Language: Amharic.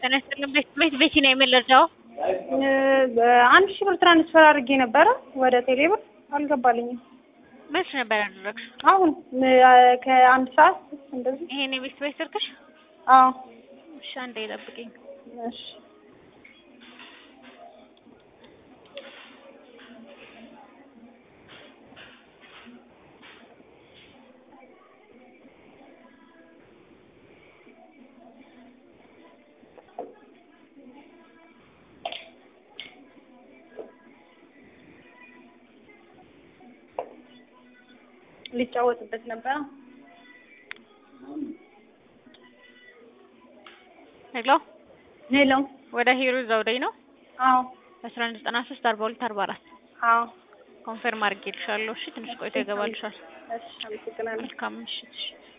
ጤና ይስጥልኝ። ቤት ቤት ቤቲ ነው የምንረዳው። አንድ ሺህ ብር ትራንስፈር አድርጌ ነበረ ወደ ቴሌብር አልገባልኝም። መች ነበር ያደረግሽው? አሁን ከአንድ ሰዓት እንደዚህ። ይሄን የቤት ቤት ስልክሽ? አዎ እሺ፣ አንዴ ጠብቂኝ። እሺ ሊጫወትበት ነበረ። ሄሎ፣ ሄሎ። ወደ ሂሩ ዘውዴ ነው። አዎ አስራ አንድ ዘጠና ሶስት አርባ ሁለት አርባ አራት አዎ። ኮንፈርም አድርጌልሻለሁ። እሺ፣ ትንሽ ቆይቶ ይገባልሻል። እሺ፣ አመሰግናለሁ። መልካም ምሽት። እሺ